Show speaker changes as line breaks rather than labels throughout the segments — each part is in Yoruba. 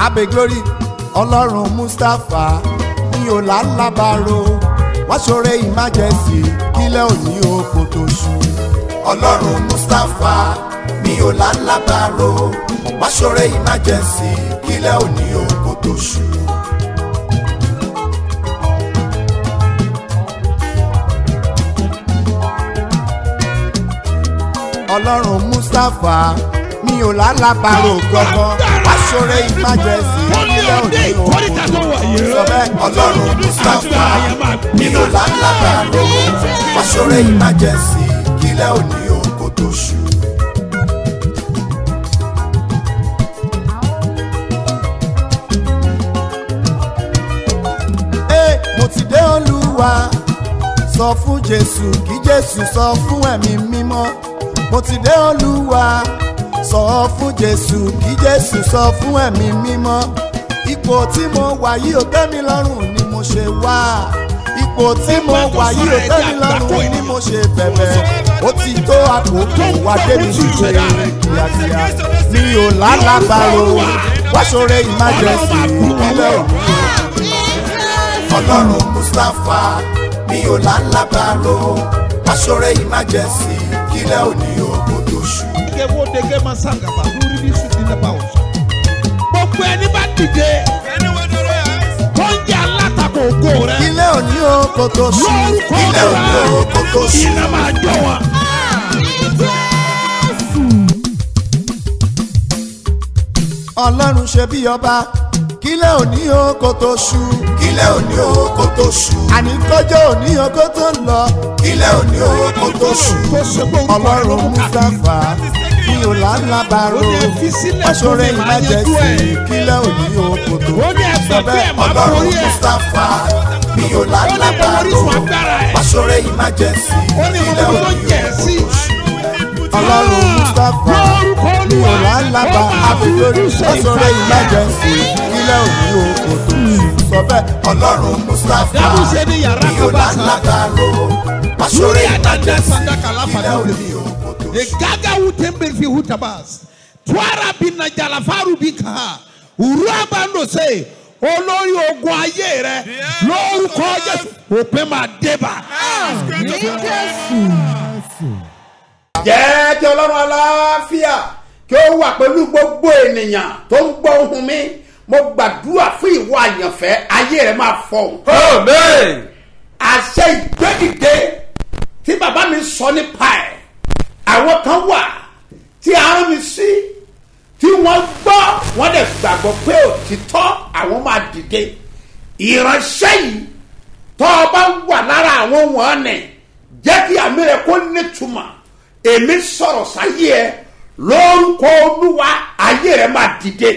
abe glory ọlọ́run mustapha mi ò lálábàárò wọ́n ṣoore emergency kílẹ̀ òní oko tó ṣú. ọlọ́run mustapha mi ò lálábàárò wọ́n ṣoore emergency kílẹ̀ òní oko tó ṣú. ọlọ́run mustapha mi ò lálábàárò gbọ́gbọ́ wọ́n ṣoore emergency kílẹ̀ òní oko tó ṣú. sọ bẹ́ẹ̀ ọlọ́run mustapha mi ò lálábàárò wọ́n ṣoore emergency kílẹ̀ òní oko tó ṣú. Ee, mo ti dé olúwa sọ fún jésù kí jésù sọ fún ẹ̀mí mímọ́ mo ti dé olúwa sọ fún jésù kí jésù sọ fún ẹ̀mí mímọ́ ipò tí mo wà yìí ò tẹ́ mi lọ́rùn ni mo ṣe wá ipò tí mo wà yìí ò tẹ́ mi lọ́rùn ni mo ṣe bẹ̀bẹ̀ ó ti tó àkókò wá débi ṣíṣe kíákíá mi ò lálàbàrò wá ṣoore emergency ìpínlẹ̀ òní ọlọ́run mustapha mi ò lálábàárò aṣọ́rẹ́ emergency kílẹ̀ òní òkú tó ṣú.
Ike wo dege ma sangaba lórí ní sùn nínú ẹ̀bá ọ̀sán. Gbogbo ẹni bá dìde tó ń jẹ́ alátakò ògo rẹ̀.
kílẹ̀ òní òkú tó ṣú.
Lórúkọ
kílẹ̀ òní òkú tó
rẹ̀
ṣú.
iná máa jọ wọn.
ọlọ́run ṣe bí ọba kílẹ̀ òní òkú tó ṣú. kílẹ̀ òní òkú tó ṣú. àní kọjọ́ òní òkú tó ń lọ. kílẹ̀ òní òkú tó ṣú.
Tó ṣe pé orúkọ rẹ̀ ló
ọlọ́run
mú káàkiri.
mustapha mi ò lálábàárò
Ó ní ẹ fi sílẹ̀ fún
aṣọ́rẹ́
mi, màá yanjú
emergency
ẹ̀.
kílẹ̀ òní òkú tó ṣú.
Ó ní ẹgbẹ́ pé ẹ̀ máa
ọlọ́run
borí ẹ̀.
mustapha mi ò
Ó ní mo
lálábàárò
orísun agbára ẹ̀.
aṣọ́rẹ́ emergency
Ó ní mo
kílẹ̀
mọ tó
òní
jẹ̀
òkú
sí.
tó ṣú. ọlọ́run mustapha
Lórúkọ
mi ò
Olúwa,
lálábà
ó máa
àbílórí
fojú ṣe
aṣọ́rẹ́
ìfàyà.
emergency kílẹ̀ òní òkú tó ṣú. sọ bẹ́ẹ̀ ọlọ́run mustapha
Dábùsẹ̀ ní yàrá
mi ò
kan bá sá.
lálábàárò aṣọ́rẹ́
Lórí àdájọ́
emergency
sandaka láfa
kílẹ̀
náà
òní
lè
òkú tó
The
ṣú.
gaga wutembe fi hutabas. Twara bina jalafaru bika. Uraba ndo se. Olórí ogun ayé rẹ lórúkọ Jésù òpin máa débà.
jẹ́ kí ọlọ́run aláfíà kí ó wà pẹ̀lú gbogbo ènìyàn tó ń gbọ́ ohùn mi mo gbàdúrà fún ìwọ àyànfẹ́ ayé rẹ máa fọhùn. àṣẹ ìgbẹ́dìde tí bàbá mi sọ nípa ẹ̀ àwọn kan wà tí a rán mi sí tí wọ́n gbọ́ wọ́n dẹ̀ gbàgbọ́ pé òtítọ́ àwọn máa dìde ìránṣẹ́ yìí tọ́ ọ bá wà lára àwọn wọ̀nnì jẹ́ kí àmì rẹ̀ kó nítumọ̀ èmi sọ̀rọ̀ sáyé ẹ lórúkọ olúwa ayé rẹ̀ máa dìde.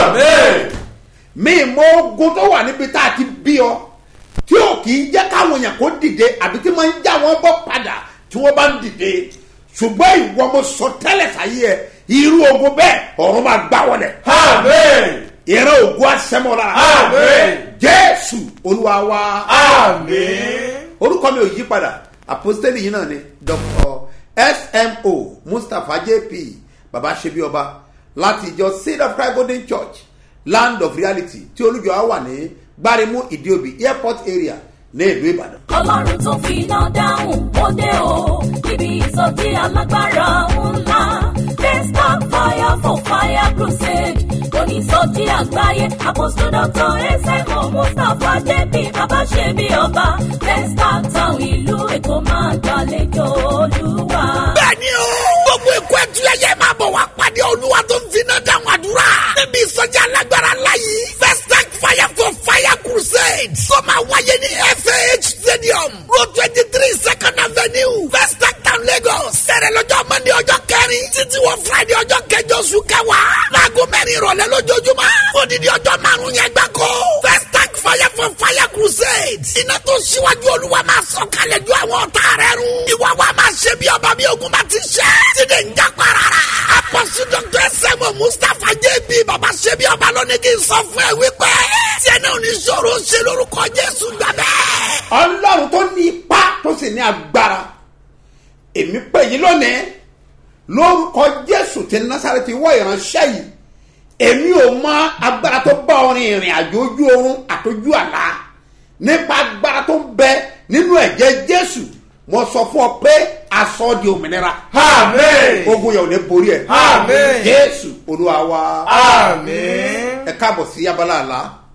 mi mọ ogun tó wà níbi tá a ti bí ọ tí ò kì í jẹ́ káwọn èèyàn kó dìde àbí tí wọ́n ń já wọn bọ́ padà tí wọ́n bá ń dìde ṣùgbọ́n ìwọ mo sọ tẹ́lẹ̀ sáyé ẹ irú ogun bẹ́ẹ̀ ọ̀run máa gbá wọlé. ìran ogun asẹ́mọ́ lára. jésù olúwa wa. orúkọ mi ò yí padà àpọ́stélì yìí náà ni dr smo mustapha jp baba ṣebi ọba láti ìjọ seed of christ golden church land of reality tí olùjọ á wà ní gbárimú ìdíòbí airport area ní ìlú ìbàdàn.
ọlọ́run tó fi iná dáhùn ó dé o níbi ìsọjí alágbára ńlá desktop fire for fire crusade onísọjí àgbáyé apostle doctor ẹsẹ̀kọ̀ mustapha jp bàbá ṣe bí ọba desktop town ìlú èkó máa gbàlejò olúwa.
bẹ́ẹ̀ni o. gbogbo ikú ẹtúyẹyẹ máa bọ̀ wá pàdé olúwa tó ń finá dáhùn àdúrà. níbi ìsọjí alágbára láyé. first tank fire for fire crusade. tó máa wáyé ní fah stadium road twenty three second avenue first tank town lagos. sẹ̀rẹ̀ lọ́jọ́ monday ọjọ́ kẹrin títí wọ friday ọjọ́ kẹjọ oṣù kẹwàá. láago mẹ́rin ìrọ̀lẹ́ lójoojúmọ́. odidi ọjọ́ márùn-ún yẹn gbáko. first tank fire for fire crusade. iná tó ṣíwájú olúwa máa sọ kalẹ̀ ju àwọn ọ̀tá rẹ̀ run. ìwà wa máa ṣe bí ọba bí ogun bá ti ṣe. tíde ń já parara. apọ́sù dr sẹ́mu mustapha jb baba ṣe bí ọba lónìí kì í sọ fún ẹ wípé. tiẹ̀ náà ní sọ̀rọ̀ ṣe lórúkọ jésù gbàgbẹ́.
ọlọ́run tó ní ipá tó sì ní agbára èmi pè yín lónìí lórúkọ jésù ti násàrẹ́tì wọ ìránṣẹ́ yìí èmi ò mọ agbára tó bá ọrin ìrìn àjò ojú oorun àtọjú àlá nípa agbára tó ń bẹ nínú ẹ̀jẹ̀ jésù mo sọ fún ọ pé aṣọ di òmìnira
Àmín.
ogun yẹn ò ní borí ẹ
Àmín.
jésù olúwa wa
Àmín.
ẹ káàbọ̀ sí abala àlá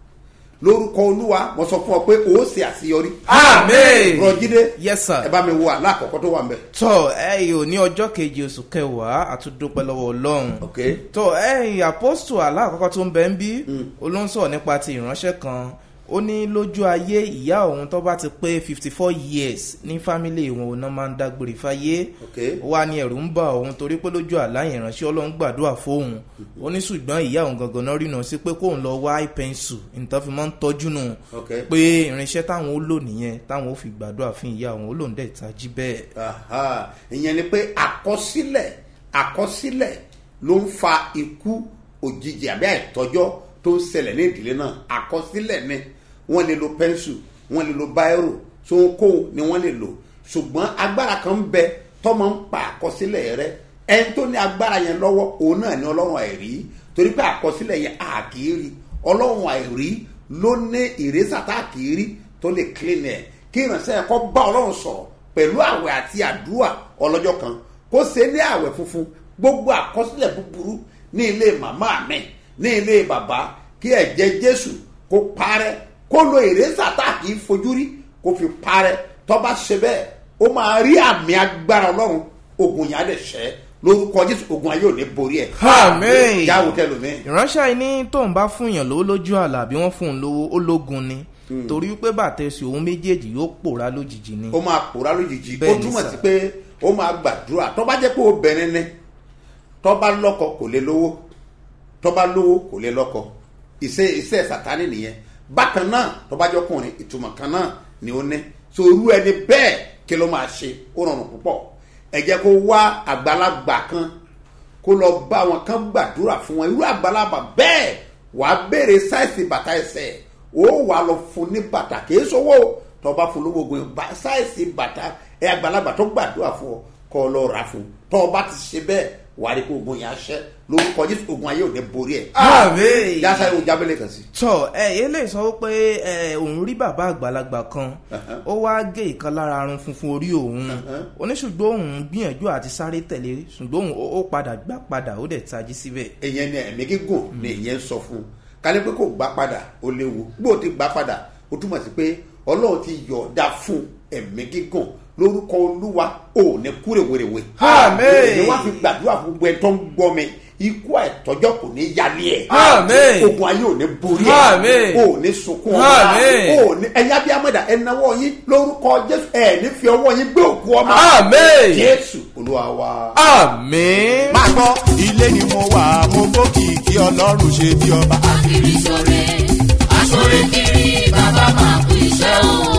lórúkọ olúwa mo sọ fún ọ pé o ó ṣe àṣeyọrí
Àmín.
rọjídé
Yes, sir.
ẹ bá mi wo àlá àkọ́kọ́ tó wà ń bẹ̀.
tọ ẹyìn ò ní ọjọ́ keje oṣù kẹwàá àtúndúpẹ́ lọ́wọ́ ọlọ́run
ok
tọ ẹyìn apostol aláàkọ́kọ́ tó ń bẹ ń bí olóńsọ̀ nípa ti ìránṣẹ́ kan ó ní lójú ayé ìyá òun tó bá ti pé fifty four years ní fámílì wọn òun náà máa ń dágbére fáyé
ok
ó wá ní ẹ̀rù ń bà òun torí pé lójú àlá yẹn ìránṣẹ́ ọlọ́run gbàdúrà fóun ó ní ṣùgbọ́n ìyá òun gangan náà rìnà sí pé kóun lọ wá ìpẹ́ǹsù nǹkan fi máa ń tọ́jú nù
ok
pé irinṣẹ́ táwọn ó lò nìyẹn táwọn ó fi gbàdúrà fún ìyá òun ó lòun dẹ̀ tají bẹ́ẹ̀.
Aha. ìyẹn ni pé àkọsílẹ̀ àkọsílẹ̀ ló ń fa ikú òjijì àbí àìtọ́jọ́ tó ń ṣẹlẹ̀ ní ìdílé náà àkọsílẹ̀ ni wọ́n lè lo pẹ́ńsù wọ́n lè lo báírò sóńkó ni wọ́n lè lò ṣùgbọ́n agbára kan ń bẹ tọ́mọ ń pa àkọsílẹ̀ rẹ ẹni tó ní agbára yẹn lọ́wọ́ òun náà ní ọlọ́run àìrí torí pé àkọsílẹ̀ yẹn a kì í rí ọlọ́run àìrí ló ní ìrésà tá a kì í rí tó lè clean ẹ̀ kí ìránṣẹ́ ẹ̀kọ́ bá ọlọ́run sọ̀rọ̀ pẹ̀lú àwẹ̀ àti àdúrà ọlọ́jọ́ kan kó ṣe ní àwẹ̀ funfun gbogbo àkọsílẹ̀ búburú ní ilé màmá mi ní ilé bàbá kí ẹ̀jẹ̀ jésù kó parẹ́ kó lo ìrésà tá a kì í fojú rí kó fi parẹ́ tọ́ba ṣe bẹ́ẹ̀ ó máa rí àmì agbára ọlọ́run ogun yẹn á dẹ̀ ṣẹ́ lórúkọ jésù ogun ayé ò ní borí ẹ̀.
Àmín.
jáwó tẹlomi.
ìránṣẹ́ yìí ní tóun bá fún yàn lówó lójú àlà bí wọ́n fún un lówó ó lógun ni torí pé bàtẹ́sì òun méjèèjì yóò pòórá lójijì ni.
ó máa pòórá lójijì ó
Bẹ́ẹ̀ ni
túmọ̀
sà.
sí pé ó máa gbàdúrà tó bá jẹ́ pé obìnrin ni tó bá lọ́kọ kò lè lówó tó bá lówó kò lè lọ́kọ iṣẹ́ iṣẹ́ sàtánì nìyẹn bákan náà tó bá jọkùnrin ìtumọ̀ kan náà ni ó ní so irú ẹni bẹ́ẹ̀ kí ló máa ṣe ó rọrùn púpọ̀ ẹ jẹ́ kó wá àgbàlagbà kan kó lọ bá wọn kán gbàdúrà fún wọn irú àgbàlagbà bẹ́ẹ̀ wàá béèrè sáìsì bàtà ẹsẹ̀ ó wàá lọ fún ní bàtà kìí sówó tó bá fún lówó ogun bá sáìsì bàtà ẹ àgbàlagbà tó gbàdúrà fún ọ kọ́ ọ lọ rà fún tó bá ti ṣe bẹ́ẹ̀ wàá rí kó ogun yẹn aṣẹ́ lórúkọ jésù ogun ayé ò ní borí ẹ̀.
Àmín.
yasa yóò jábẹ́lẹ̀ kan sí.
tọ ẹ eléyìí sọ pé ẹ òun rí bàbá àgbàlagbà kan ó wá gé ìkan lára arun funfun orí òun oníṣùgbọ́n òun gbìyànjú àti sáré tẹ̀lé ṣùgbọ́n òun ó- ó padà gbá padà ó dẹ̀ tají síbẹ̀.
ìyẹn ni ẹ̀mí gígùn ni ìyẹn ń sọ fún un kálí pé kò gbá padà ó léwu bó o ti gbá padà ó túmọ̀ sí pé ọlọ́run ti yọ̀ọ̀dá fún ẹ̀mí gígùn lórúkọ olúwa ò ní kúrè wèrèwè.
Àmín.
ni wọ́n fi gbàdúrà fún gbogbo ẹ̀ tó ń gbọ́ mi ikú àìtọ́jọ́ kò ní yálé ẹ̀.
Àmín.
ogun ayé ò ní borí ẹ̀.
Àmín.
ò ní sunkún ọmọ.
Àmín.
ò ní ẹ̀yin abiyamọ̀dà ẹ̀ náwó yín lórúkọ jésù ẹ̀ ní fi ọwọ́ yín gbé òkú ọmọ.
Àmín.
jésù olúwa wa.
Àmín.
máa gbọ́ ilé ni mo wà mo gbókìkí ọlọ́run ṣe bí ọba.
kiri sore asore kiri bàbá máa kú iṣẹ́ o.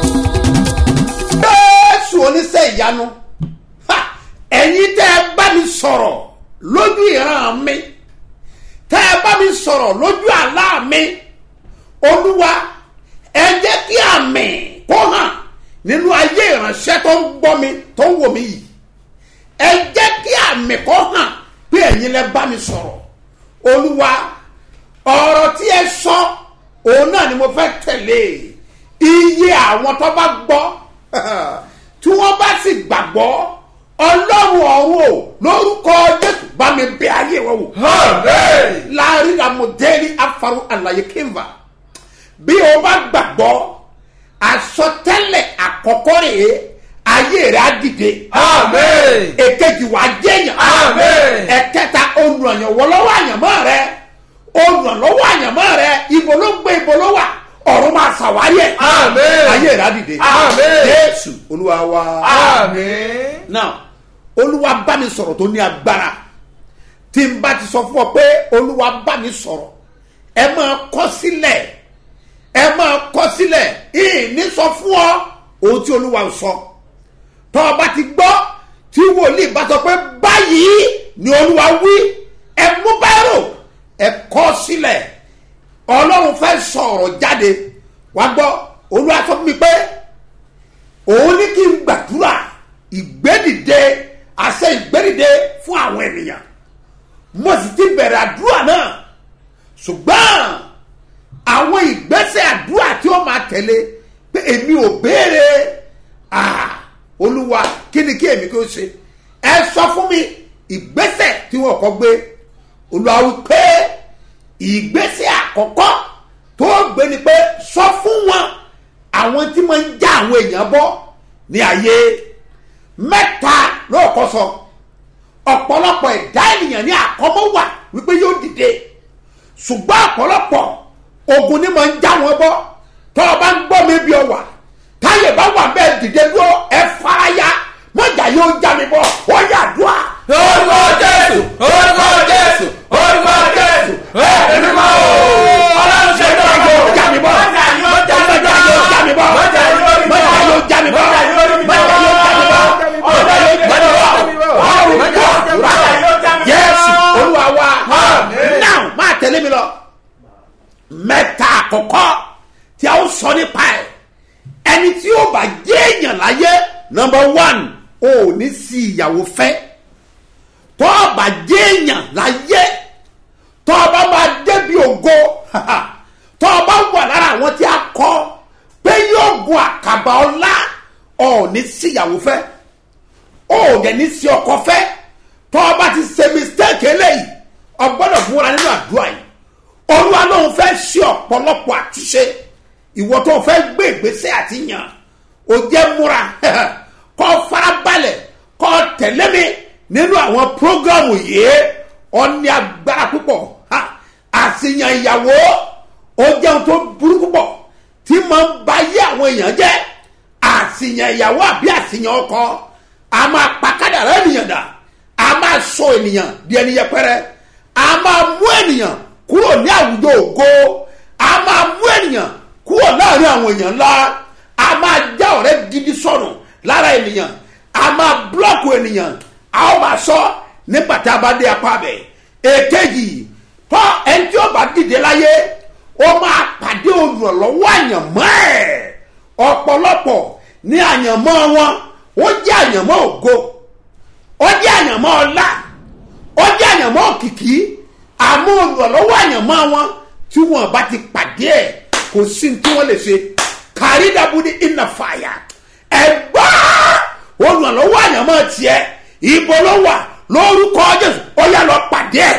jésù oníṣẹ́ ìyanu Ha! ẹ̀yin tẹ́ ẹ bá mi sọ̀rọ̀ lójú ìran mi tẹ́ ẹ bá mi sọ̀rọ̀ lójú àlá mi olúwa ẹ jẹ́ kí àmì kó hàn nínú ayé ìránṣẹ́ tó ń gbọ́ mi tó ń wò mí yìí ẹ jẹ́ kí àmì kó hàn pé ẹ̀yin lẹ bá mi sọ̀rọ̀ olúwa ọ̀rọ̀ tí ẹ sọ òun náà ni mo fẹ́ tẹ̀lé iye àwọn tó bá gbọ́ tí wọ́n bá sì gbàgbọ́ ọlọ́run ọ̀run o lórúkọ jésù bá mi bẹ ayé wọn wò
Àmín.
láàrin àmọ̀dẹ́rì afaru àlàyé kínva bí o bá gbàgbọ́ àsọtẹ́lẹ̀ àkọ́kọ́ rèé ayé rẹ̀ á dìde
Àmín.
èkejì wàá jẹ́yàn
Àmín.
ẹ̀kẹta olùrànyànwọ́ lọ́wọ́ àyànmọ́ rẹ olùrànlọ́wọ́ àyànmọ́ rẹ ibo ló gbé ibo ló wà ọ̀run máa ṣàwárí ẹ̀
Àmín.
ayé rẹ̀ á dìde
Àmín.
jésù olúwa wa
Àmín.
now olúwa bá mi sọ̀rọ̀ tó ní agbára tí n bá ti sọ fún ọ pé olúwa bá mi sọ̀rọ̀ ẹ máa kọ́ sílẹ̀ ẹ máa kọ́ sílẹ̀ ìní sọ fún ọ ohun tí olúwa sọ tọ́ ọ bá ti gbọ́ tí wòlíì bá sọ pé báyìí ni olúwa wí ẹ mú báírò ẹ kọ́ sílẹ̀ ọlọ́run fẹ́ sọ̀rọ̀ jáde wá gbọ́ olúwa sọ fún mi pé òun ní kí n gbàdúrà ìgbédìde àṣẹ ìgbédìde fún àwọn ènìyàn mo sì ti bẹ̀rẹ̀ àdúrà náà ṣùgbọ́n àwọn ìgbésẹ̀ àdúrà tí ó máa tẹ̀lé pé èmi ò béèrè ah, olúwa kí ni kí èmi kí ó ṣe ẹ sọ fún mi ìgbésẹ̀ tí wọ́n kọ́ gbé olúwa wí pé ìgbésẹ̀ àkọ́kọ́ tó gbé ni pé sọ fún wọn àwọn tí máa ń já àwọn èèyàn bọ́ ní ayé mẹ́ta lóòkọ́ sọ ọ̀pọ̀lọpọ̀ ẹ̀dá ènìyàn ní àkọ́mọ́ wà wípé yóò dìde ṣùgbọ́n ọ̀pọ̀lọpọ̀ ogun ni máa ń já wọn bọ́ tọ́ ọ bá ń gbọ́ mi bí ọ wà táyé bá wà bẹ́ẹ̀ dìde dúró ẹ faraya mọ̀jà yóò já mi bọ́ ó yà dùá.
orúkọ jésù orúkọ jésù orúkọ jésù ẹ̀ẹ́dì mímọ́ o ọlọ́run ṣe tó ń bọ̀
já mi bọ́
mọ́jà yóò já mi bọ́
mọ̀jà yóò já mi bọ́
mọ́jà yóò rí mi
mọ̀jà yóò já mi bọ́
mọ́jà yóò rí mi
mọ̀jà yóò já mi bọ́
mọ́jà yóò já mi bọ́
ọ̀rùn
mọ́jà
gbọ́
yóò já mi bọ́
yẹ́sù olúwa wa
Àmín.
náà máa tẹ̀lé mi lọ mẹ́ta àkọ́kọ́ tí a ó sọ nípa ẹ̀ ẹni tí ó bá jẹ́ èèyàn láyé nọmba one ò ní sí ìyàwó fẹ́ tó o bá jẹ́ èèyàn láyé tó o bá máa débi ògo tó o bá wà lára àwọn tí a kọ́ pé yóò gun àkàbà ọlá ò ní sí ìyàwó fẹ́ ó dẹ̀ ní sí ọkọ fẹ́ tó o bá ti ṣe mistake eléyìí o gbọ́dọ̀ múra nínú àdúrà yìí olúwa lóun fẹ́ ṣe ọ̀pọ̀lọpọ̀ àtúnṣe ìwọ tó fẹ́ gbé ìgbésẹ̀ àti yàn ó jẹ́ múra kọ́ farabalẹ̀ kọ́ tẹ̀lé mi nínú àwọn prógrámù yìí ó ní agbára púpọ̀ ha, àṣìyàn ìyàwó ó jẹun tó burú púpọ̀ tí máa ń ba yé àwọn èèyàn jẹ́ àṣìyàn ìyàwó àbí àṣìyàn ọkọ a máa pa kádàrá ènìyàn dà a máa sọ ènìyàn di ẹni yẹpẹrẹ a máa mú ènìyàn kúrò ní àwùjọ ògo a máa mú ènìyàn kúrò láàrin àwọn èèyàn ńlá a máa já ọ̀rẹ́ gidi sọnù lára ènìyàn a máa búlọ́ọ̀kù ènìyàn a ó máa sọ nígbà tí a bá dé apá bẹ̀ èkejì tọ́ ẹni tí ó bá dìde láyé ó máa pàdé olùrànlọ́wọ́ àyànmọ́ ẹ̀ ọ̀pọ̀lọpọ̀ ní àyànmọ́ wọn ó jẹ́ àyànmọ́ ògo ó jẹ́ àyànmọ́ ọlá ó jẹ́ àyànmọ́ òkìkí àmọ́ olùrànlọ́wọ́ àyànmọ́ wọn tí wọn bá ti pàdé ẹ̀ kò sí ní tí wọ́n lè ṣe kárí dàbúdí iná fàyà ẹ̀gbá olùrànlọ́wọ́ àyànmọ́ tiẹ̀ ibo ló wà lórúkọ jésù ó yà lọ pàdé ẹ̀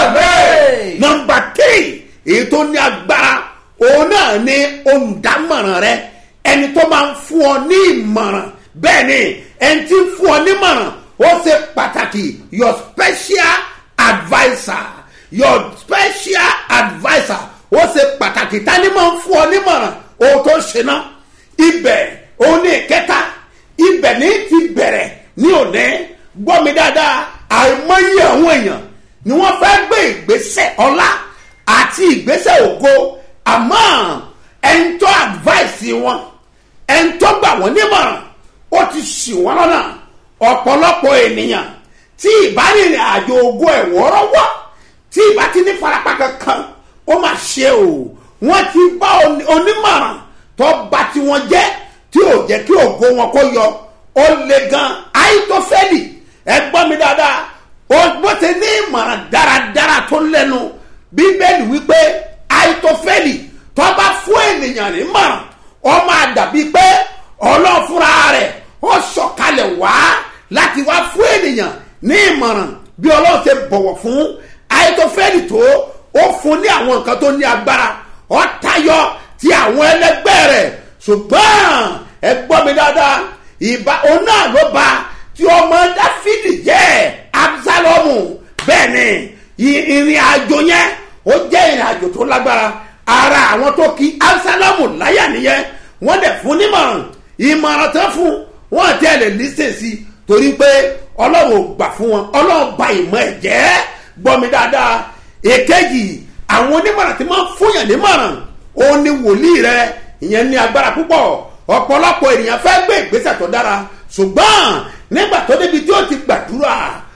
Àmín.
nọmba tírì èyí tó ní agbára òun náà ní olùdámọ̀ràn rẹ ẹni tó máa ń fún ọ ní ìmọ̀ràn bẹ́ẹ̀ ni ẹni tí ń fún ọ nímọ̀ràn ó ṣe pàtàkì your special adviser your special adviser ó ṣe pàtàkì tani máa ń fún ọ nímọ̀ràn ohun tó ṣe náà ibẹ̀ òun ní ìkẹta ibẹ̀ ní ti bẹ̀rẹ̀ ní òní gbọ́ mi dáadáa àìmọye àwọn èèyàn ni wọ́n fẹ́ gbé ìgbésẹ̀ ọlá àti ìgbésẹ̀ ògo àmọ́ ẹni tó advice wọn ẹni tó gbà wọ́n nímọ̀ràn ó ti ṣì wọ́n lọ́nà ọ̀pọ̀lọpọ̀ ènìyàn tí ìbárìnrìn àjò ògo ẹ̀ wọ́rọ́wọ́ tí ìbá ti ní farapa kankan ó mà ṣe o wọ́n ti bá oní- onímọ̀ràn tó bá tí wọ́n jẹ́ tí ò jẹ́ kí ògo wọn kó yọ ó le gan àìtófẹ́lì ẹ gbọ́ mi dáadáa ó bó ti ní ìmọ̀ràn dáradára tó lẹ́nu bíbélì wípé àìtófẹ́lì tó bá fún ènìyàn nímọ̀ràn ó máa dàbí pé ọlọ́run fúnra rẹ̀ ó sọ̀kalẹ̀ wá láti wá fún ènìyàn ní ìmọ̀ràn bí ọlọ́run ṣe bọ̀wọ̀ fún àìtófẹ́lì tó ó fún ní àwọn nǹkan tó ní agbára ó tayọ ti àwọn ẹlẹgbẹ́ rẹ̀ ṣùgbọ́n ẹ gbọ́ mi dáadáa ìbá òun náà ló ba tí ọmọ dáfídì jẹ́ absalomu bẹ́ẹ̀ ni i- ìrìn àjò yẹn ó jẹ́ ìrìn àjò tó lágbára ara àwọn tó kí absalomu láyà nìyẹn wọ́n dẹ̀ fún nímọ̀ràn ìmọ̀ràn tán fún wọn àti ẹ̀ lè lísè sí i torí pé ọlọ́run ò gbà fún wọn ọlọ́run ba ìmọ̀ ẹ̀ jẹ́ gbọ́ mi dáadáa èkejì àwọn onímọ̀ràn tí máa ń fúnyàn nímọ̀ràn ó ní wòlíì rẹ ìyẹn ní agbára púpọ̀ ọ̀pọ̀lọpọ̀ ènìyàn fẹ́ gbé ìgbésẹ̀ tó dára ṣùgbọ́n nígbà tó débi tí ó ti gbàdúrà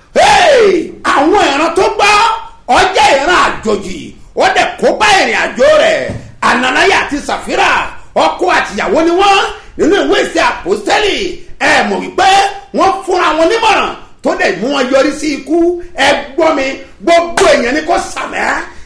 hey, àwọn ìran tó gbọ́ ọjà ìran àjòjì ó dẹ̀ kó bá ìrìn àjò rẹ̀ ànànáyà àti sàfírà ọkọ àtìyàwó ni wọ́n nínú ìwé ìṣe àpòstẹ́lì ẹ mọ̀ wípé wọ́n fúnra wọn nímọ̀ràn tó dẹ̀ mú wọn yọrí sí ikú ẹ gbọ́ mi gbogbo èèyàn ni kò sàmẹ́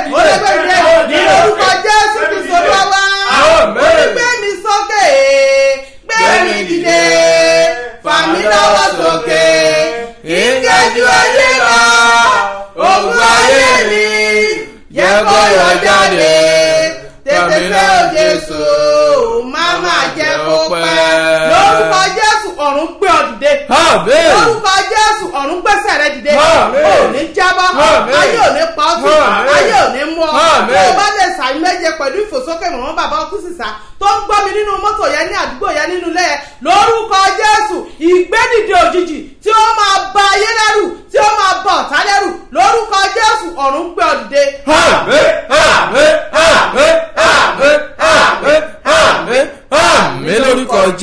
ó lè gbé mi dìde ní orúkọ jésù kristu olúwa wa ó ní gbé mi sókè gbé mi dìde fà mí lọ́wọ́ sókè ìkẹ́jú ayé lọ ogun ayé mi jẹ́ kó yọ jáde tètè fẹ́ o jésù má má jẹ́ kó pẹ́ lórúkọ jésù ọ̀run gbé ọ dìde
Àmín.
lórúkọ jésù ọ̀run gbẹ́sẹ̀ rẹ dìde
Àmín.
ò ní jábọ́
Àmín.
ayé ò ní pa ọ́ sí
Àmín.
ayé ò ní mú ọ
Àmín.
tó o bá lè sàmì méje pẹ̀lú ìfòsókè mọ̀mọ́ bàbá ọkú sísá tó ń gbọ́ mi nínú mọ́tò yẹn ní àdúgbò yẹn nínú ilé yẹn lórúkọ jésù ìgbédìde òjijì tí ó máa ba ayé lẹ́rù tí ó máa ba ọ̀tá lẹ́rù lórúkọ jésù ọ̀run gbé ọ dìde.
Àmín, àmín, àmín, àmín, àmín, àmín, àmín lórúkọ Jésù.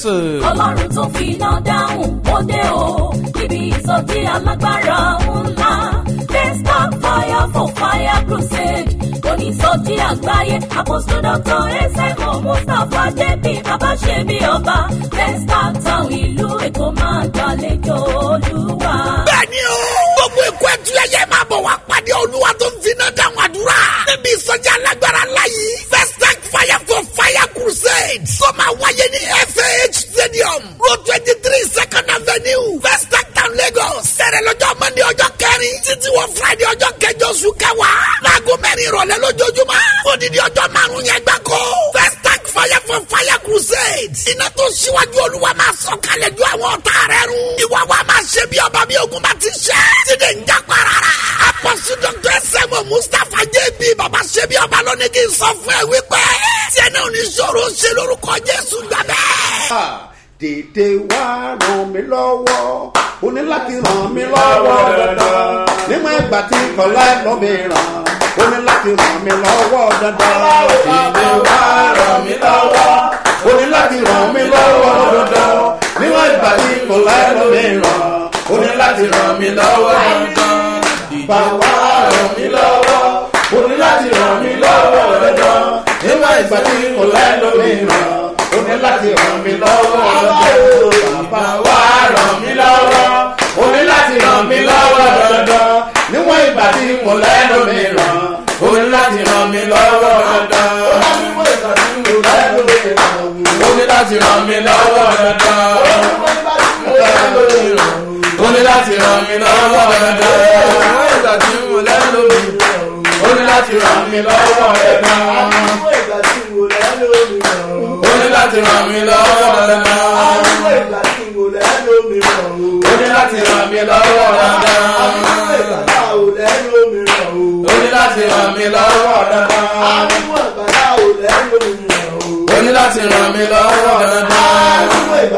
jésù.
ọlọ́run tó fi iná dáhùn ó dé o níbi ìsọjí alágbára ńlá desktop fire for fire crusade onísọjí àgbáyé apostle dr esemo mustapha jp babaṣebi ọba desktop town ìlú èkó máa gbàlejò olúwa.
bẹ́ẹ̀ni o gbogbo èkó ẹtù ẹyẹ máa bọ̀ wá pàdé olúwa tó ń finá dáhùn àdúrà níbi ìsọjí alágbára láyé first tank fire for fire crusade tó máa wáyé ní fah stadium road twenty three second avenue first tank town lagos sẹ̀rẹ̀ lọ́jọ́ mọ́ndé ọjọ́ kẹrin títí wọ friday ọjọ́ kẹjọ oṣù kẹwàá láago mẹ́rin ìrọ̀lẹ́ lójoojúmọ́ odidi ọjọ́ márùn-ún yẹn gbáko first tank fire for fire crusade iná tó ṣíwájú olúwa máa sọ kalẹ̀ ju àwọn ọ̀tá rẹ̀ run ìwà wa máa ṣe bí ọba bí ogun bá ti ṣe tíde ń já parara apọ̀sù dr sẹ́mu mustapha jb baba ṣe bí ọba lónìí kì í sọ fún ẹ wípé tiẹ̀ náà ní sọ̀rọ̀ ṣe lórúkọ jésù gbàgbẹ́.
dèdè wá ràn mí lọ́wọ́ o ní láti ràn mí lọ́wọ́ dandan nígbà ìgbà tí kọ́lá lọ́ mi ràn o ní láti ràn mí lọ́wọ́ dandan dèdè wá ràn mí lọ́wọ́ o ní láti ràn mí lọ́wọ́ dandan nígbà ìgbà tí kọ́lá lọ́ mi ràn o ní láti ràn mí lọ́wọ́ dandan ìgbà wá ràn mí lọ́wọ́ o ní láti ràn mí lọ́wọ́ dandan nígbà ìgbà tí kọ́lá lọ́ mi ràn o ní láti ràn mí lọ́wọ́ dandan bàbá wa ràn mí lọ́wọ́ o ní láti ràn mí lọ́wọ́ dandan níwọ̀n ìgbà tí mo lẹ́nu mi ràn o ní láti ràn mí lọ́wọ́ dandan níwọ̀n ìgbà tí mo lẹ́nu mi ràn o ní láti ràn mí lọ́wọ́ dandan o ní láti ràn mí lọ́wọ́ dandan níwọ̀n ìgbà tí mo lẹ́nu mi ràn o ní láti ràn mí lọ́wọ́ dandan ó ní láti ràn mí lọ́wọ́ dandan. ó ní láti ràn mí lọ́wọ́ dandan. ó ní láti ràn mí lọ́wọ́ dandan. ó ní láti ràn mí lọ́wọ́ dandan.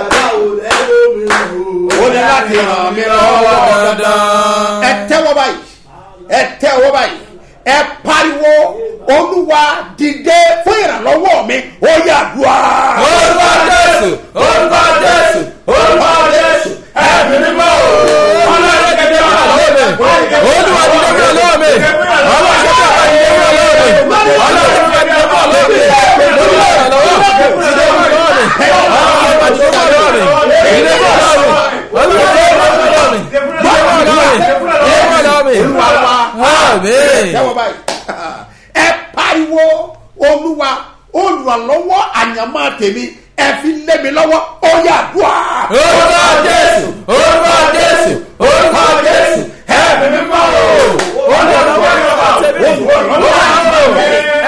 ó ní láti ràn mí lọ́wọ́ dandan. ẹ tẹ́wọ́ báyìí ẹ tẹ́wọ́ báyìí ẹ pariwo olúwa dìde fún ìrànlọ́wọ́ mi ó yà dùá.
orúkọ jésù orúkọ jésù orúkọ jésù ẹ̀mí mímọ́ o. ọlọ́run kẹ̀kẹ́ wà lọ́wọ́ mi. olúwa ti kẹ́kẹ́ lọ́wọ́ mi. ọlọ́run kẹ́kẹ́ wà lọ́wọ́ mi. ọlọ́run kẹ́kẹ́ wà lọ́wọ́ mi. olúwa yà lọ́wọ́ mi. ìdè wà lọ́wọ́ mi. ọlọ́run kẹ́kẹ́ wà lọ́wọ́ mi. ìdè wà lọ́wọ́ mi. olúwa kẹ́kẹ́ wà lọ́wọ́ mi. ìdè wà lọ́wọ́ mi. ìdè wà lọ́wọ́ mi.
olúwa wa
Àmín.
tẹ́wọ́ báyìí ẹ pariwo olúwa olùrànlọ́wọ́ àyànmọ́ tèmi ẹ fi lé mi lọ́wọ́ ó yà dùá.
orúkọ jésù orúkọ jésù orúkọ jésù ẹ̀mí mímọ́ o. olùrànlọ́wọ́ yóò tẹ̀lé olùrànlọ́wọ́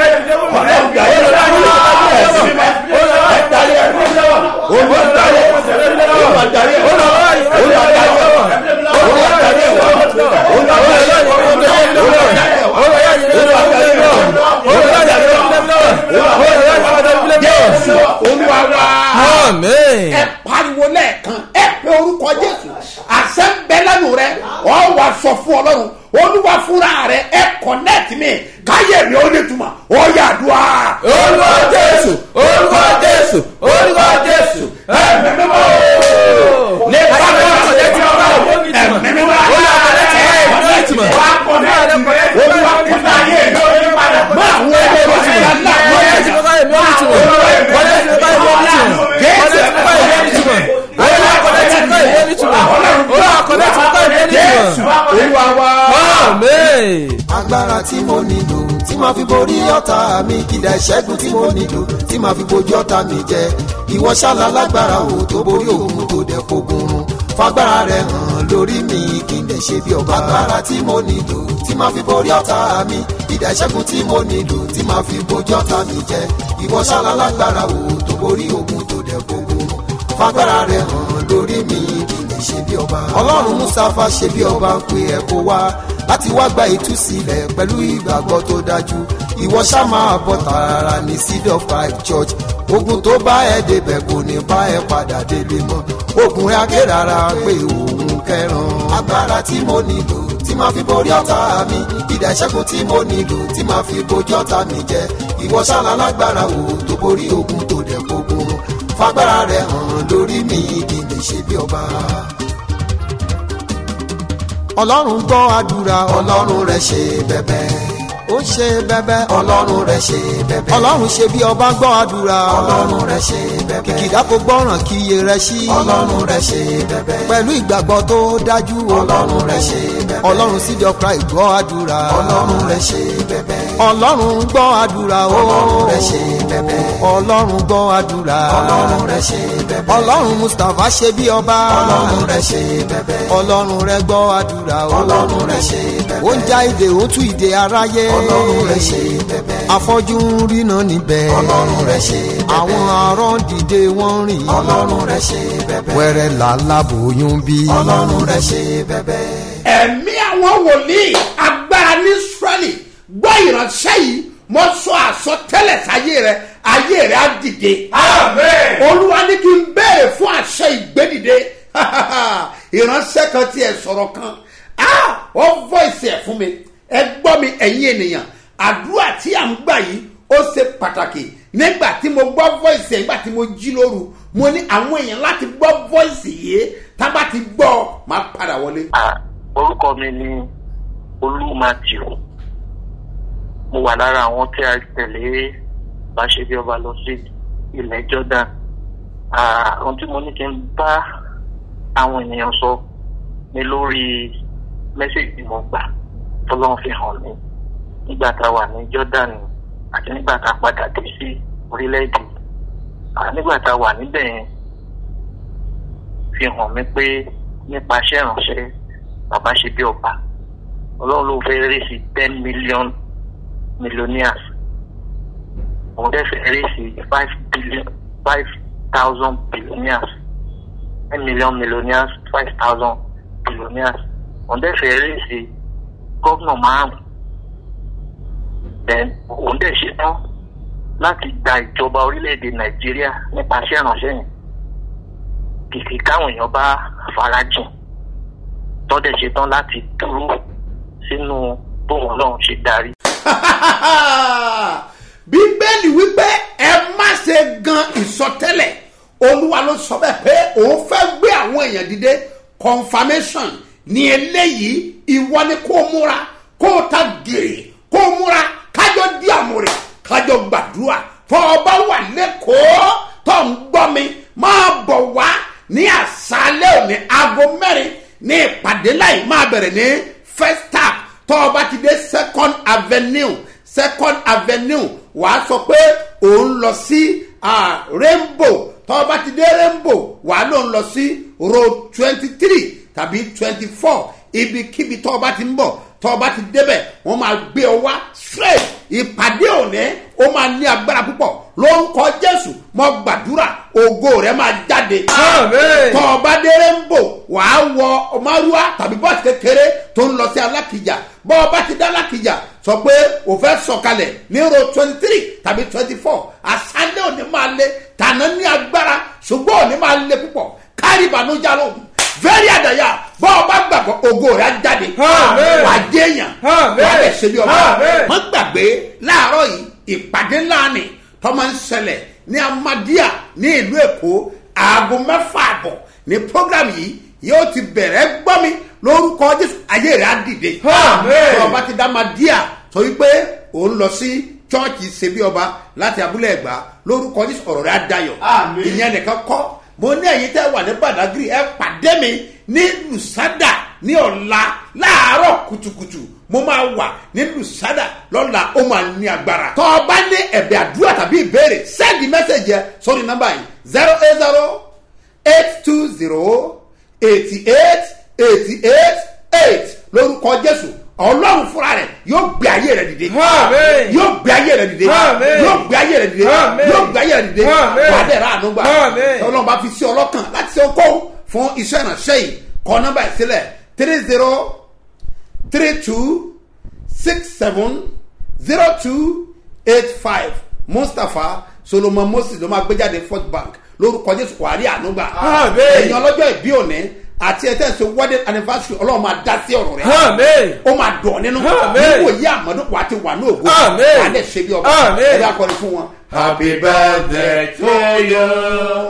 olúwa wa
Àmín.
ẹ pariwo lẹ́ẹ̀kan ẹ pe orúkọ jésù àṣẹ ń bẹ lẹ́nu rẹ ọ wà sọ fún ọlọ́run olúwa fúnra rẹ ẹ kọ̀nẹ́ẹ̀tì mi káyé mi ó lè túmọ̀ ọ yà dùá.
orúkọ jésù orúkọ jésù orúkọ jésù ẹ̀mí mímọ́ o.
lè bá mi sọ jẹ́ tí ọba ẹ̀mí mi wá.
olúwa kọ̀nẹ́tì káyé mi ó lè túmọ̀.
wá kọ̀nẹ́ẹ̀tì olúwa kọ̀nẹ́ẹ̀tì ayé mi ó lè padà. má àwọn ẹgbẹ́ wọn ti yà ńlá wọn yẹ
kọ̀nẹ́tì káyé mi ó lè túmọ̀. kọ̀nẹ́tì káyé mi ó lè túmọ̀. kọ̀nẹ́tì káyé mi ó lè túmọ̀. olúwa kọ̀nẹ́tì káyé mi ó lè túmọ̀. olúwa kọ̀nẹ́tì káyé mi ó lè túmọ̀.
olúwa wa.
Àmín.
agbára tí mo nílò tí màá fi borí ọ̀tá mi kìdá ìṣẹ́gun tí mo nílò tí màá fi bojú ọ̀tá mi jẹ ìwọ ṣáàlà lágbára o tó borí òun tó dẹ̀ fogun run fagbára rẹ hàn lórí mi kí n dẹ̀ ṣe bí ọba agbára tí mo nílò tí màá fi borí ọ̀tá mi kìdá ìṣẹ́gun tí mo nílò tí màá fi bojú ọ̀tá mi jẹ ìwọ ṣáàlà lágbára o tó borí òun tó dẹ̀ fogun run fagbára rẹ hàn lórí mi kí n dẹ̀ ṣe bí ọba ọlọ́run mustapha ṣe bí ọba ń pe ẹ̀ kó wá láti wá gba ìtúsílẹ̀ pẹ̀lú ìgbàgbọ́ tó dájú ìwọ ṣá máa bọ̀ tààrà ní seed of five church ogun tó bá ẹ débẹ̀ kò ní bá ẹ padà délé mọ́ ogun rẹ akérara pé òun kẹran agbára tí mo nílò tí máa fi borí ọ̀tá mi ìdá ìṣẹ́gun tí mo nílò tí máa fi bojú ọ̀tá mi jẹ ìwọ ṣáná lágbára wo tó borí ogun tó dẹ̀ gbogbo fagbára rẹ hàn lórí. ṣe bí ọba. ọlọ́run gbọ́ àdúrà ọlọ́run rẹ̀ ṣe bẹ́bẹ́ ó ṣe bẹ́bẹ́ ọlọ́run rẹ̀ ṣe bẹ́bẹ́ ọlọ́run ṣe bí ọba gbọ́ àdúrà ọlọ́run rẹ̀ ṣe bẹ́bẹ́ kìkìdá kò gbọ́ràn kí iye rẹ̀ sí ọlọ́run rẹ̀ ṣe bẹ́bẹ́ pẹ̀lú ìgbàgbọ́ tó dájú ọlọ́run rẹ̀ ṣe bẹ́bẹ́ ọlọ́run síbi ọkra ìgbọ́ àdúrà ọlọ́run rẹ̀ ṣe bẹ́bẹ́ ọlọ́run gbọ́ àdúrà ọlọ́run rẹ̀ ṣe bẹ́bẹ́ ọlọ́run gbọ́ àdúrà ọlọ́run rẹ̀ ṣe bẹ́bẹ́ ọlọ́run mustapha ṣe bí ọba ọlọ́run rẹ̀ ṣe bẹ́bẹ́ ọlọ́run rẹ̀ gbọ́ àdúrà ọlọ́run rẹ̀ ṣe bẹ́bẹ́ ó ń já ìdè ó tú ìdè aráyé ọlọ́run rẹ̀ ṣe bẹ́bẹ́ afọ́jú ń ríná níbẹ̀ ọlọ́run rẹ̀ ṣe bẹ́bẹ́ àwọn arọ́ dìde wọ́n rìn ọlọ́run rẹ̀ ṣe bẹ́bẹ́ wẹ́rẹ́ làlábòóyún bí ọlọ́run rẹ̀ ṣe bẹ́bẹ́.
ẹ̀mí àwọn wòlíì agbára ní israẹli gbọ́ ìránṣẹ́ yìí mo sọ àsọtẹ́lẹ̀ sáyé rẹ ayé rẹ á dìde. olúwa ní kí n béèrè fún àṣẹ ìgbédìde ìránṣẹ́ kan tiẹ̀ sọ̀rọ̀ kan ah, ó voice ẹ̀ fún mi ẹ gbọ́ mi ẹ̀yin ènìyàn àdúrà tí à ń gbà yìí ó ṣe pàtàkì nígbà tí mo gbọ́ voice ẹ̀ nígbà tí mo jí lóru mo ní àwọn èèyàn láti gbọ́ voice yìí tá a bá ti gbọ́ máa padà wọlé.
orúkọ mi ni olú matthew mo wà lára àwọn tí a tẹ̀lé báṣẹ́bí ọba lọ sí ilẹ̀ jordan Ah, ohun tí mo ní kí n bá àwọn ènìyàn sọ ni lórí mẹ́sẹ̀gì mo gbà tọ́lọ́run fi hàn mí nígbà tá a wà ní jordan àti nígbà tá a padà dé sí orílẹ̀-èdè Ah, nígbà tá a wà níbẹ̀ yẹn fi hàn mí pé nípa iṣẹ́ ìránṣẹ́ bàbá ṣe bí ọba ọlọ́run ló fẹ́ rí sí ten million millionaires òun dẹ́ fẹ́ rí sí five billion five thousand billionaires ten million millionaires five thousand billionaires òun dẹ́ fẹ́ rí sí gómìnà márùn then òun dẹ̀ ṣetán láti gba ìjọba orílẹ̀-èdè nàìjíríà nípasẹ̀ ìránṣẹ́ yẹn kìkì káwọn èèyàn bá farajìn tọ́dẹ̀ ṣetán láti dúró sínú bóun náà ṣe darí.
bíbélì wípé ẹ má ṣe gan ìsọtẹ́lẹ̀ olúwa ló sọ bẹ́ẹ̀ pé òun fẹ́ gbé àwọn èèyàn dìde confirmation ní eléyìí ìwọ ni kó múra kó ta gèrè kó múra kájọ di àmúrè kájọ gbàdúrà fọ ọba wà lẹ́kọ̀ọ́ tó ń gbọ́ mi máa bọ̀ wá ní àṣálẹ́ òní aago mẹ́rin ní ìpàdé láì máa bẹ̀rẹ̀ ní first tap tó o bá ti dé second avenue second avenue wàá sọ pé òun lọ sí ah, rainbow tó o bá ti dé rainbow wàá lòun lọ sí road twenty three tàbí twenty four ibikíbi tó o bá ti ń bọ̀ tó o bá ti débẹ̀ wọ́n máa gbé ọ wá straight ìpàdé òní ó máa ní agbára púpọ̀ ló ń kọ jésù mọ gbàdúrà ògo rẹ máa jáde tó o bá dé rainbow wàá wọ ọmọrúwa tàbí bọ́ọ̀sì kékeré tó ń lọ sí alákìjà bọ́ ọ bá ti dá alákìjà sọ pé o fẹ́ sọ̀kalẹ̀ ní road twenty three tàbí twenty four àṣálẹ́ òní máa le tàná ní agbára ṣùgbọ́n òní máa le púpọ̀ kárí ìbànújẹ́ lóhùn very àdàyà bọ́ ọ bá gbàgbọ́ ògo rẹ̀ á jáde
Amen.
wà á jẹ́yàn wà
Amen.
á lè ṣe bí ọba
Amen.
wọ́n gbàgbé láàárọ̀ yìí ìpàdé ńlá ni tọ́mọ ń ṣẹlẹ̀ ní amadíà ní ìlú èkó aago mẹ́fà àbọ̀ ní program yìí yóò ti bẹ̀rẹ̀ gbọ́ mi lórúkọ jésù ayé rẹ̀ á dìde
Amen.
tọ́ ọba ti dá amadíà sọ wípé òun lọ sí chọ́ọ̀chì ṣebí ọba láti abúlé ẹ̀gbá lórúkọ jésù ọ̀rọ̀ rẹ̀ á dayọ̀
Amen.
ìyẹn nìkan kọ́ mo ní ẹ̀yin tẹ́ wà ní badagry ẹ pàdé mi ní lusada ní ọ̀la láàárọ̀ kùtùkùtù mo máa wà ní lusada lọ́la ó máa ní agbára. tọ́ ọ bá ní ẹ̀bẹ̀ àdúrà tàbí ìbéèrè sẹ́ẹ̀dì mẹ́sẹ̀gì ẹ sórí nọ́mbà yìí zero eight zero eight two zero eighty eight eighty eight eight lórúkọ jésù ọlọ́run fúnra rẹ̀ yóò gbé ayé rẹ̀ dìde
Amen.
yóò gbé ayé rẹ̀ dìde
Amen.
yóò gbé ayé rẹ̀ dìde
Amen.
yóò gbé ayé rẹ̀ dìde
Amen.
wà á dẹ̀ rà àánú gbà
Amen.
ọlọ́run bá fi sí ọlọ́kàn láti ṣe okòwò fún iṣẹ́ ìrànṣẹ́ yìí kọ́ nọ́mbà ìsílẹ̀ three zero three two six seven zero two eight five mustapha solomon moses ló máa gbé jáde first bank lórúkọ jésù wàhálì ànúgbà
Amen.
ẹ̀yin ọlọ́jọ́ ìbí òní àti ẹ̀ tẹ̀sí wedding anniversary ọlọ́run máa dá sí ọ̀rọ̀ rẹ̀
Amen.
ó máa dùn nínú
Amen.
níwò yí àmọ́dún wà á ti wà ní ògo
Amen.
wà á dẹ̀ ṣe bí ọba
Amen.
ẹ̀ bá kọrin fún wọn.
Happy birthday to you.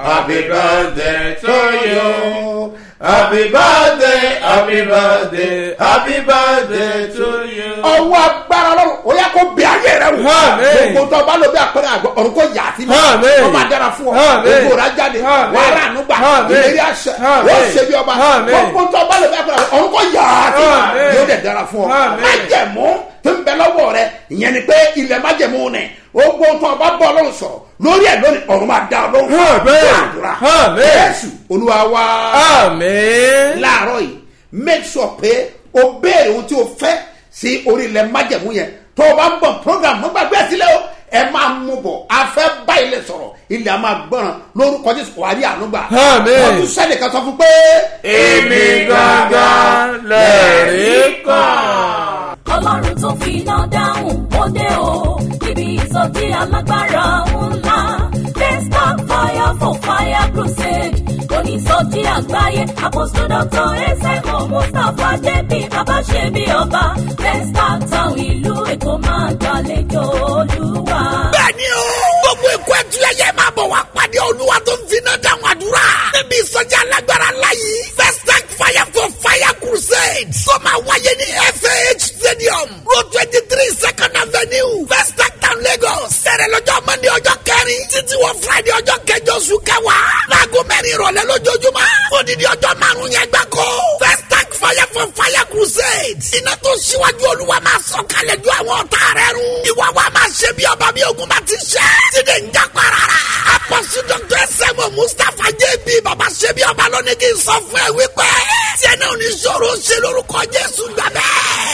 happy birthday to you. Happy birthday, happy birthday, happy birthday to you.
ọwọ́ agbára lọ́rùn ó yẹ kó bí ayé rẹ wò
Àmín.
gbogbo tó bá lọ bí àpẹẹrẹ àgbọ̀ ọ̀run kò yà sí mi
Àmín.
ó máa dára fún ọ
Àmín.
gbogbo rà jáde
Àmín.
wàá rà nígbà
Àmín.
ìlérí àṣẹ
Àmín.
ó ṣe bí ọba
Àmín.
gbogbo tó bá lọ bí àpẹẹrẹ àgbọ̀ ọ̀run kò yà sí mi
Àmín.
yóò dẹ̀ dára fún ọ
Àmín.
májẹ̀mú tó ń bẹ lọ́wọ́ rẹ ìyẹn ni pé ilẹ̀ májẹ̀mú nì gbogbo tó bá bọ́ ọlọ́run sọ̀rọ̀ lórí ẹ̀ lónìí ọ̀run máa dá ọlọ́run fún
Àmín.
àdúrà
Àmín.
jésù olúwa wá
Àmín.
láàárọ̀ yìí make sure pé o béèrè ohun tí o fẹ́ sí orí ilẹ̀ májẹ̀mú yẹn tó o bá ń bọ̀ program mo gbàgbé ẹ̀ sílẹ̀ o ẹ máa mú bọ̀ a fẹ́ bá ilẹ̀ sọ̀rọ̀ ilẹ̀ a máa gbọ́ràn lórúkọ jésù wà á rí ànúgbà
Àmín.
wọ́n tún sẹ́ni kan sọ fún pé.
Èmi gangan lẹ̀rí kan.
ọlọ́run tó fi iná dáhùn ó dé o níbi ìsọjí alágbára ńlá desktop fire for fire crusade onísọjí àgbáyé apostle doctor ẹsẹ̀kọ̀ mustapha jp babaṣẹ́bi ọba desktop town ìlú èkó máa gbàlejò olúwa.
bẹ́ẹ̀ni o gbogbo ikú ẹtù ẹyẹ máa bọ̀ wá pàdé olúwa tó ń finá dáhùn àdúrà níbi ìsọjí alágbára láyé first tank fire for fire crusade tó máa wáyé ní fah stadium road twenty three second avenue first tank town lagos sẹ̀rẹ̀ lọ́jọ́ mọ́ndé ọjọ́ kẹrin títí wọ friday ọjọ́ kẹjọ oṣù kẹwàá láago mẹ́rin ìrọ̀lẹ́ lójoojúmọ́ odidi ọjọ́ márùn-ún yẹn gbáko first tank fire for fire crusade iná tó ṣíwájú olúwa máa sọ kalẹ̀ ju àwọn ọ̀tá rẹ̀ run ìwà wa máa ṣe bí ọba bí ogun bá ti ṣe tíde ń já parara apọ̀sù dr sẹ́mu mustapha jb baba ṣe bí ọba lónìí kì í sọ fún ẹ wípé tí ẹ náà ní sọ̀rọ̀ ṣe lórúkọ jésù gbàgbẹ́.